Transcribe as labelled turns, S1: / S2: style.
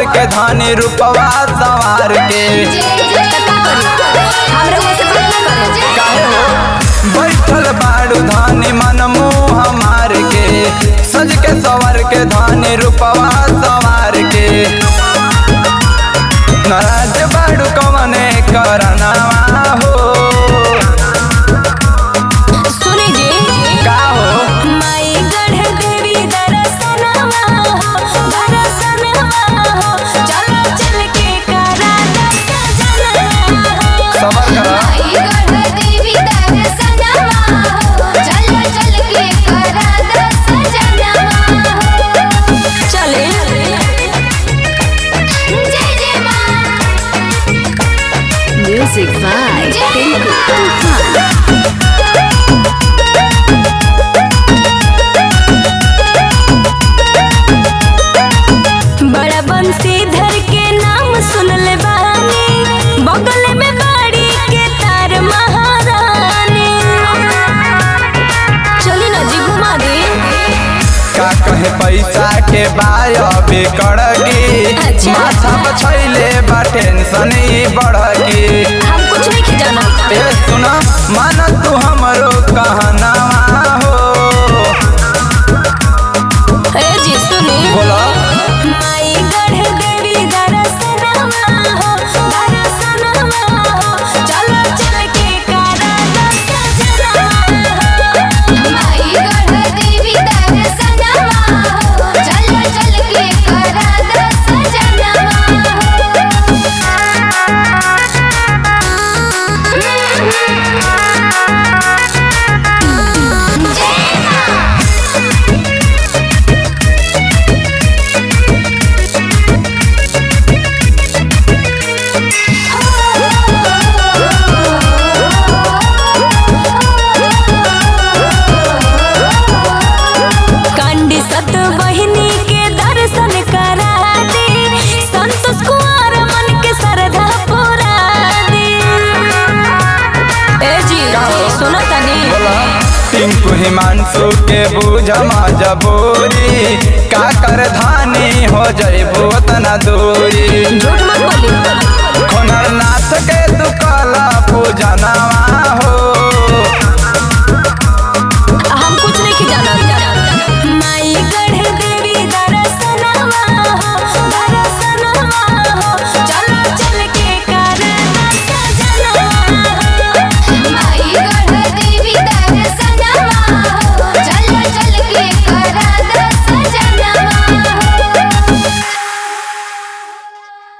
S1: सवर के धानी रूपवा सवार के काहे हो बैठल बाड़ू धानी मन मुँह हमार के सज के सवर के धानी रूपवा सवार के नाराज बाड़ू कवने करनावा हो
S2: सुनी जी
S1: का हो
S2: माई गढ़ देवी दर्शनवा हो दर्शनवा हो चलो चल के करा दर्शनवा हो
S1: सबर करा
S2: चले म्यूजिक बाय टिंकू तूफान बड़ा बंसीधर के नाम सुन ले बानी बगल में बाड़ी के तार महारानी चली ना जी घुमा दे
S1: का कहे पैसा के बाय बेकड़गी
S2: अच्छा।
S1: माथा बछैले बा टेंशन ही बढ़गी
S2: हम कुछ नहीं खिजाना
S1: ए सुना मान तू हमरो कहनावा हो
S2: ए जी सुनी
S1: बोला
S2: माई गढ़ देवी दर्शनवा हो दर्शनवा हो चलो चल के करा दर्शनवा हो कांडी सत बहिनी के दर्शन करा दे संतोष कुमार मन के श्रद्धा पूरा दे ए जी
S1: का हो?
S2: सुनो तनी
S1: बोला टिंकू हिमांशु के बूझ मजबूरी का कर धानी हो जइबो तना दूरी
S2: झूठ मत बोली